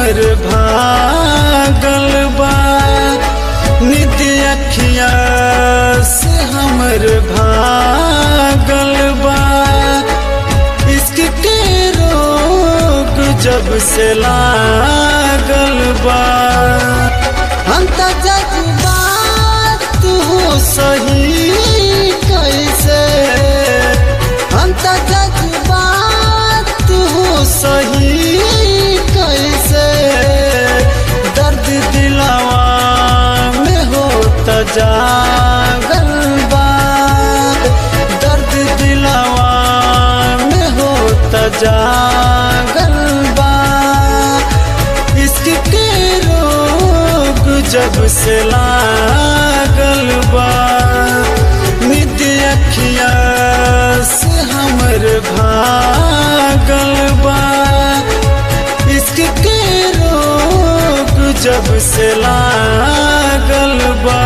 हमर भागल बा नित्य अखिया से हमर भागल बा इश्क के रोग जब से लागल बा हम त जज्बात हो सही कैसे हम त जज्बात हो सही कैसे दर्द दिलवा में हो त जागल बा दर्द दिलवा में हो त जागल बा इश्क के रोग जब से लागल बा नित्य अखिया से हमर भागल बा इश्क के रोग जब से लागल बा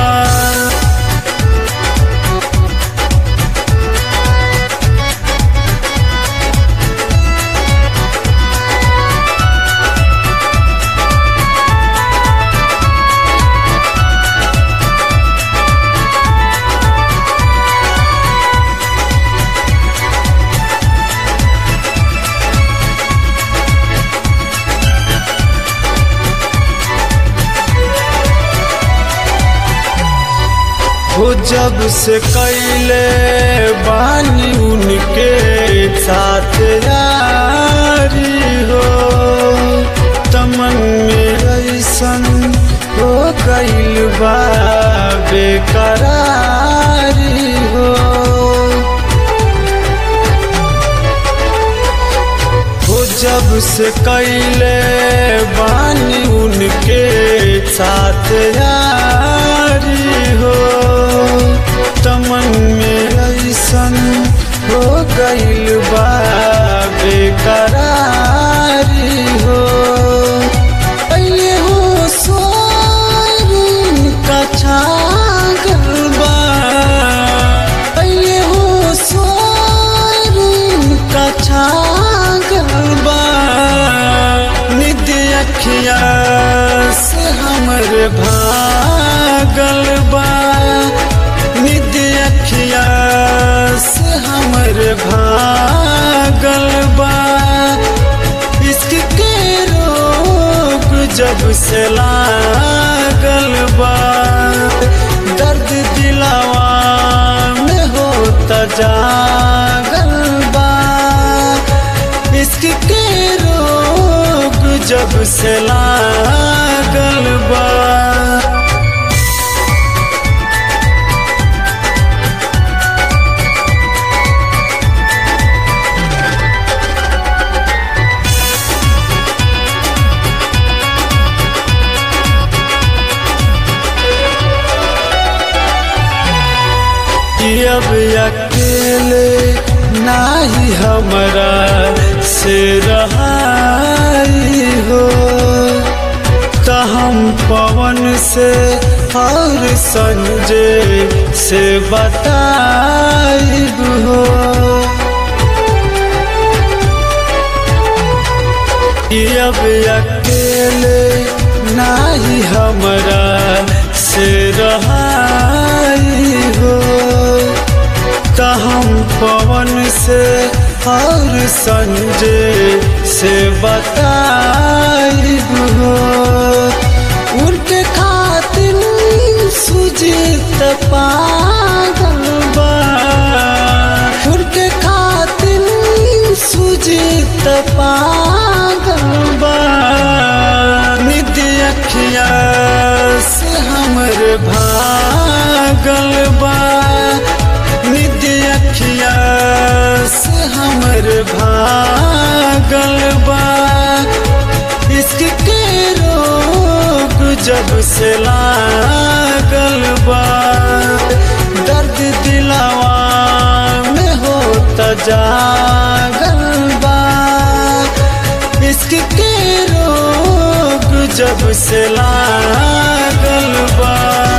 हो जब से कैले बानी उनके साथ यारी हो तमन में ऐसन हो गईल बा बेकरारी हो हो जब से कैले बानी उनके साथ यारी हो तमन में ऐसन हो गईल बा बेकरारी हो पहले हो सोरून का छागल बा पहले हो सोरून का छागल बा नित्य अखिया से हमर भागल बा नित्य अखिया से हमर भागल बा इश्क के रोग जब से लागल बा दर्द दिलावा में होता जागल बा इश्क के रोग जब से लागल बा अब अकेले नाही हमरा से रहाई हो त हम पवन से और संजय से बताइब हो कि अब अकेले नाही हमरा से रहाई हो त हम पवन से और संजय से बताइब हो उनके खातिर सुजीत पागल बा उनके खातिर सुजीत पागल बा नित्य अखिया से हमर भागल बा नित्य अखिया से हमर भागल बा इश्क के रोग जब से लागल बा दर्द दिलावा में होता जागल बा इश्क के रोग जब से लागल बा